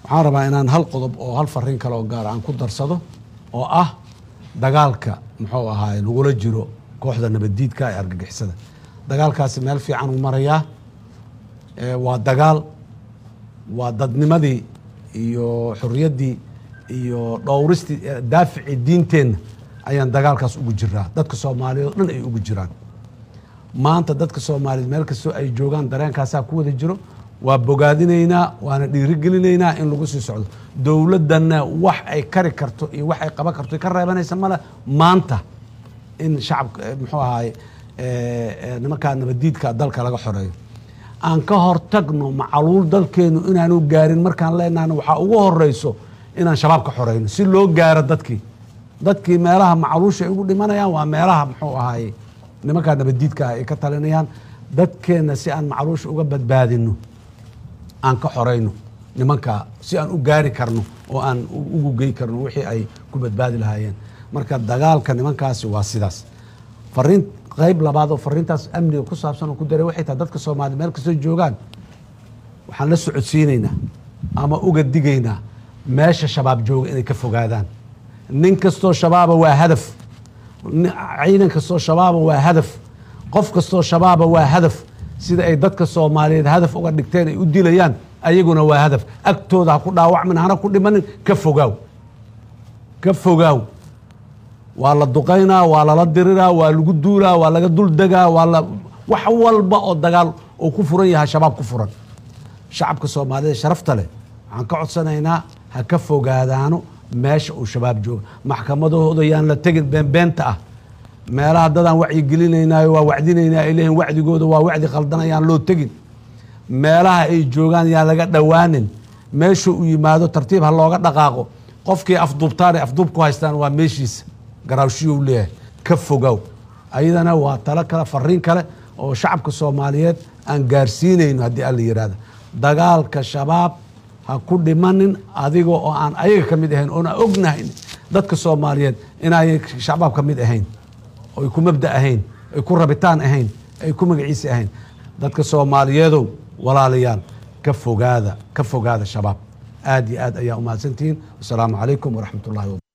waxaan rabaa inaan hal qodob oo hal fariin kale oo gaar aan ku darsado oo ah dagaalka muxuu ahaay lagula jiro kooxda nabaddiidka ee argagixisada dagaalkaasi meel fiican uu marayaa waa dagaal waa dadnimadii iyo xorriyaddii iyo dhowristii daaficii diinteenna ayaan dagaalkaas ugu jiraa dadka soomaaliyeed oo dhan ay ugu jiraan maanta dadka soomaaliyeed meel kastoo ay joogaan dareenkaasaa ku wada jiro waa bogaadinaynaa waana dhiirigelinaynaa in lagu sii socdo dowladdanna wax ay kari karto iyo wax ay qaban karto ka reebanaysa male maanta in shacabka muxuu ahaay nimankaa nabaddiidka dalka laga xoreeyo aan ka hortagno macaluul dalkeenu inaanu gaarin markaan leenahna waxaa ugu horeyso inaan shabaab ka xoreyno si loo gaaro dadkii dadkii meelaha macaluusha ay ugu dhimanayaan waa meelaha muxuu ahaay nimankaa nabaddiidka ah ay ka talinayaan dadkeenna si aan macaluusha uga badbaadino aan ka xoreyno nimankaa si aan u gaari karno oo aan ugu gey karno wixii ay ku badbaadi lahaayeen marka dagaalka nimankaasi waa sidaas fariin qayb labaad oo fariintaas amniga ku saabsan oo ku daray waxay tahay dadka soomaaliya meel kastoo joogaan waxaan la socodsiinaynaa ama uga digaynaa meesha shabaab jooga inay ka fogaadaan nin kastoo shabaaba waa hadaf ciidan kastoo shabaaba waa hadaf qof kastoo shabaaba waa hadaf sida ay dadka soomaaliyeed hadaf uga dhigteen ay u dilayaan ayaguna waa hadaf agtooda ha ku dhaawacmin hana ku dhimanin ka fogaaw ka fogaaw waa la duqaynaa waa lala diriraa waa lagu duulaa waa laga dul degaa waa la wax walba oo dagaal oo ku furan yahay shabaab ku furan shacabka soomaaliyeed sharafta leh waxaan ka codsanaynaa ha ka fogaadaano meesha uu shabaab jooga maxkamadahooda yaan la tegin beenbeenta ah meelaha dadaan wacyigelinaynaayo waa wacdinaynaa ay leeyihin wacdigooda waa wacdi khaldan ayaan loo tegin meelaha ay joogaan yaan laga dhowaanin meesha uu yimaado tartiib ha looga dhaqaaqo qofkii afduubtaan ay afduub ku haystaan waa meeshiisa garaawshiyou leeyahay ka fogow ayadana waa talo kale fariin kale oo shacabka soomaaliyeed aan gaarsiinayno haddii alla yidhaahda dagaalka shabaab ha ku dhimanin adiga oo aan ayaga ka mid ahayn oona ognahay dadka soomaaliyeed inaayay shabaab ka mid ahayn oy ku mabda ahayn ay ku rabitaan ahayn ay ku magaciisi ahayn dadka soomaaliyeedow walaalayaal ka fogaada ka fogaada shabaab aad iyo aad ayaa umahadsantihiin wasalaamu calaykum waraxmat ullahi